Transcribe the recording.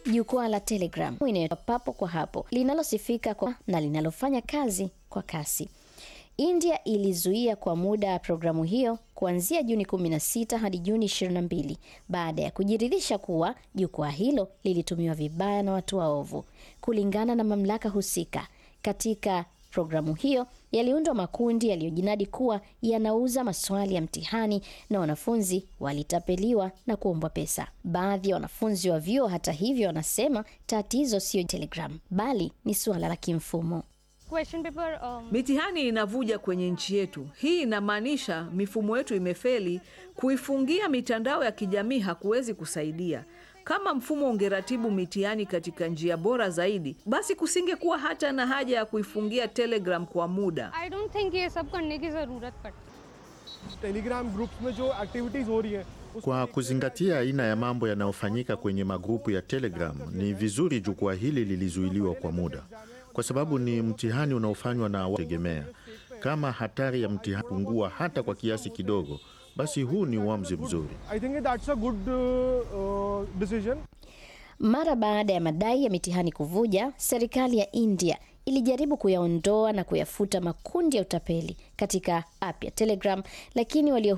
jukwaa la Telegram inayotoa papo kwa hapo linalosifika kwa na linalofanya kazi kwa kasi. India ilizuia kwa muda programu hiyo kuanzia Juni 16 hadi Juni 22 baada ya kujiridhisha kuwa jukwaa hilo lilitumiwa vibaya na watu waovu. Kulingana na mamlaka husika, katika programu hiyo yaliundwa makundi yaliyojinadi kuwa yanauza maswali ya mtihani na wanafunzi walitapeliwa na kuombwa pesa. Baadhi ya wanafunzi wa vyuo, hata hivyo, wanasema tatizo sio Telegram bali ni suala la kimfumo. Question paper, um, Mitihani inavuja kwenye nchi yetu. Hii inamaanisha mifumo yetu imefeli. Kuifungia mitandao ya kijamii hakuwezi kusaidia. Kama mfumo ungeratibu mitihani katika njia bora zaidi, basi kusingekuwa hata na haja ya kuifungia Telegram kwa muda. I don't think ये सब करने की ज़रूरत पड़ती Telegram groups में जो एक्टिविटीज़ हो रही है उस Kwa kuzingatia aina ya mambo yanayofanyika kwenye magrupu ya Telegram, ni vizuri jukwaa hili lilizuiliwa kwa muda, kwa sababu ni mtihani unaofanywa na wategemea. Kama hatari ya mtihani pungua hata kwa kiasi kidogo, basi huu ni uamuzi mzuri. I think that's a good decision Mara baada ya madai ya mitihani kuvuja, serikali ya India ilijaribu kuyaondoa na kuyafuta makundi ya utapeli katika app ya Telegram, lakini walio